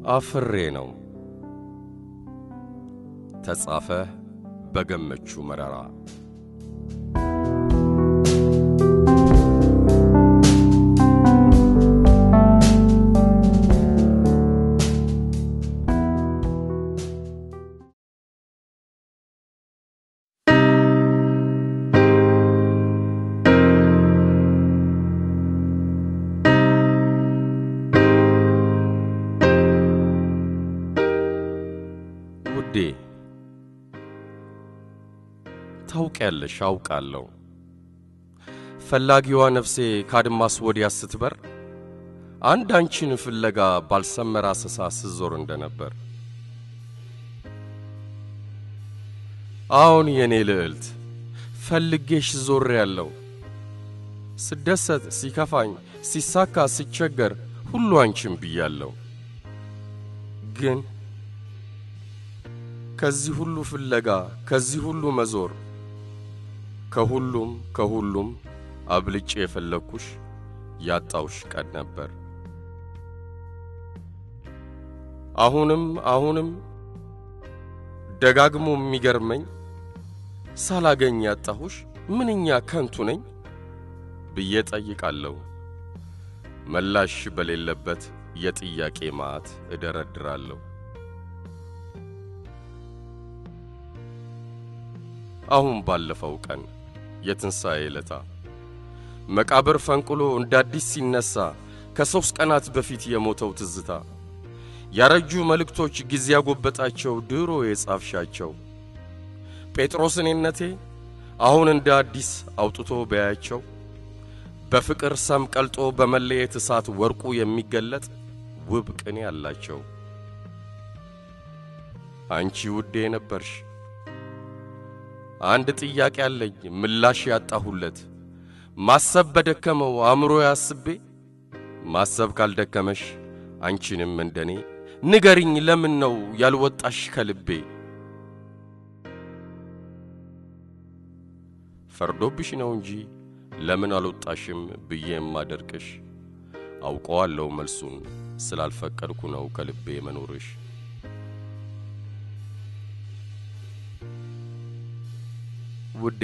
አፍሬ ነው። ተጻፈ በገመቹ መረራ። ውዴ ታውቂያለሽ፣ አውቃለሁ ፈላጊዋ ነፍሴ ካድማስ ወዲያ ስትበር አንድ አንቺን ፍለጋ ባልሰመረ አሰሳ ስዞር እንደነበር። አሁን የኔ ልዕልት ፈልጌሽ ዞር ያለው ስደሰት፣ ሲከፋኝ፣ ሲሳካ፣ ሲቸገር ሁሉ አንቺን ብያለሁ። ግን ከዚህ ሁሉ ፍለጋ ከዚህ ሁሉ መዞር ከሁሉም ከሁሉም አብልጬ የፈለግኩሽ ያጣውሽ ቀን ነበር። አሁንም አሁንም ደጋግሞ የሚገርመኝ ሳላገኝ ያጣሁሽ ምንኛ ከንቱ ነኝ ብዬ ጠይቃለሁ። መላሽ በሌለበት የጥያቄ ማዕት እደረድራለሁ። አሁን ባለፈው ቀን የትንሣኤ ዕለታ መቃብር ፈንቅሎ እንደ አዲስ ሲነሣ ከሦስት ቀናት በፊት የሞተው ትዝታ ያረጁ መልእክቶች ጊዜ ያጎበጣቸው ድሮ የጻፍሻቸው ጴጥሮስ እኔነቴ አሁን እንደ አዲስ አውጥቶ በያቸው በፍቅር ሰም ቀልጦ በመለየት እሳት ወርቁ የሚገለጥ ውብ ቅኔ አላቸው። አንቺ ውዴ ነበርሽ። አንድ ጥያቄ አለኝ ምላሽ ያጣሁለት ማሰብ በደከመው አእምሮ ያስቤ ማሰብ ካልደከመሽ አንቺንም እንደኔ ንገሪኝ ለምን ነው ያልወጣሽ ከልቤ? ፈርዶብሽ ነው እንጂ ለምን አልወጣሽም ብዬ የማደርቅሽ አውቀዋለሁ መልሱን ስላልፈቀድኩ ነው ከልቤ መኖርሽ። ውዴ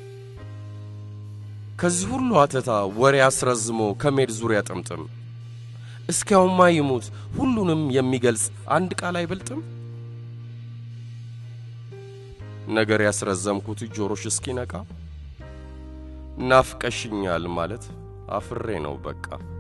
ከዚህ ሁሉ አተታ ወሬ አስረዝሞ ከሜድ ዙሪያ ጥምጥም እስኪያውማ ይሙት ሁሉንም የሚገልጽ አንድ ቃል አይበልጥም። ነገር ያስረዘምኩት ጆሮሽ እስኪነቃ ናፍቀሽኛል ማለት አፍሬ ነው በቃ።